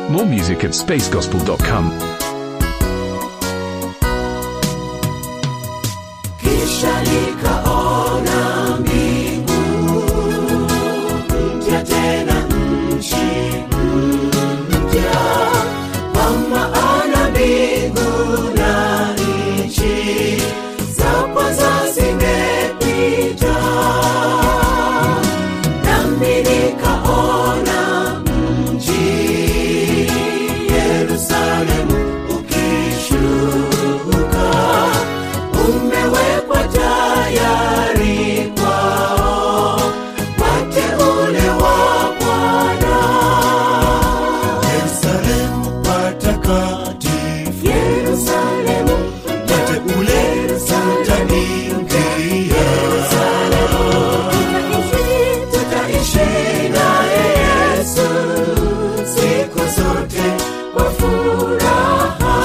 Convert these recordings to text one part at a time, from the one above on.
More music at spacegospel.com. kisha nikaona mbingu mpya tena nchi mpya kwa maana mbingu na nchi za kwanza zimepita nami nikaona mji yerusalemu ukishuka umewekwa tayari kwao wateule wa Bwana. Yerusalemu patakatifu, Yerusalemu, wateule wataniingia. tutaishi, tutaishi naye Yesu siku zote kwa furaha.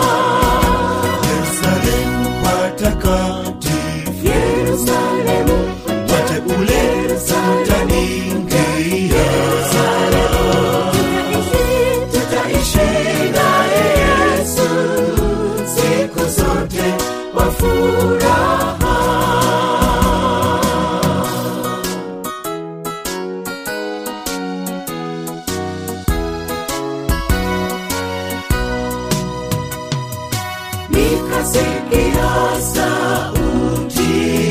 Yerusalemu patakatifu, Yerusalemu, wateule wataniingia. tutaishi, tutaishi naye Yesu siku zote kwa furaha. nikasikia sauti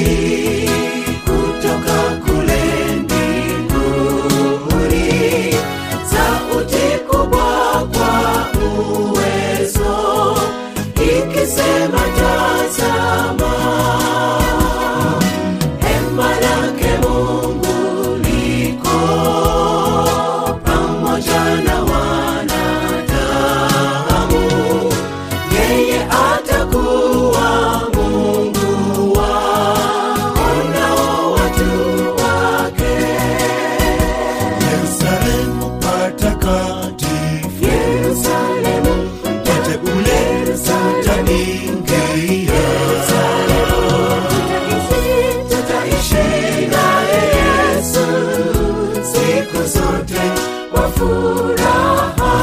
kutoka kule mbinguni, sauti kubwa kwa uwezo, ikisema tazama, hema lake Mungu liko pamoja na wanadamu yeye atakuwa Mungu wao nao watu wake. Yerusalemu patakatifu, Yerusalemu, wateule wataniingia. tutaishi, tutaishi naye Yesu siku zote kwa furaha.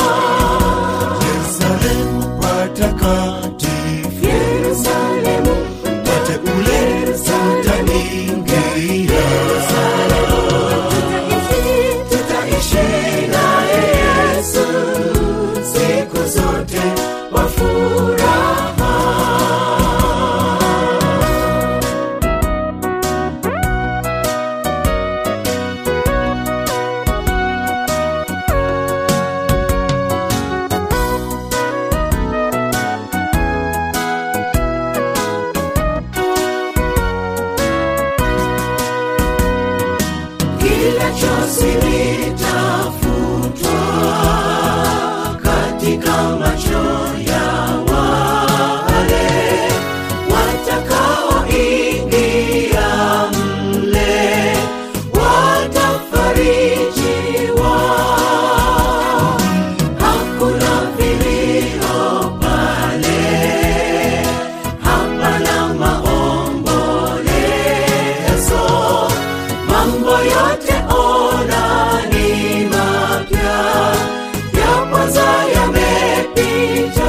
Yerusalemu patakatifu, Yerusalemu, wateule wataniingia. tutaishi, tutaishi naye Yesu siku zote kwa furaha. kila chozi litafutwa katika macho ya wale watakaoingia mle watafarijiwa hakuna vilio pale hapana maombolezo mambo yote ona ni mapya ya kwanza yamepita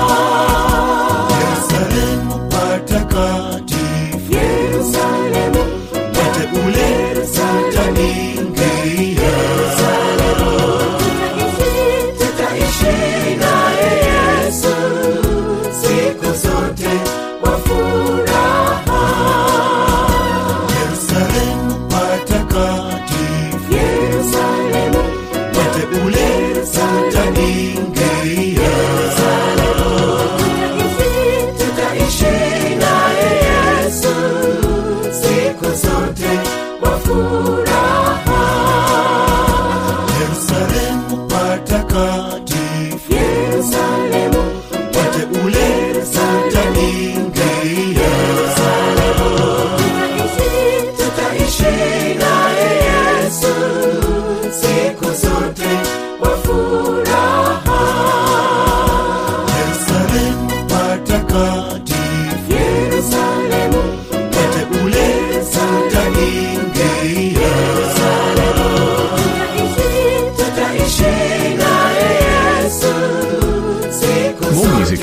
Yerusalemu patakatifu, yerusalemu wateule wataniingia. tutaishi tutaishi naye yesu siku zote kwa furaha Yerusalemu patakatifu, yerusalemu wateule wataniingia. tutaishi tutaishi naye yesu siku zote kwa furaha Yerusalemu patakatifu, yerusalemu wateule wataniingia. tutaishi tutaishi naye yesu siku zote kwa furaha Yerusalemu patakatifu, yerusalemu wateule wataniingia.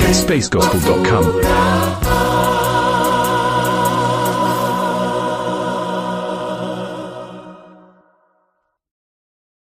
at spacegospel.com. furaha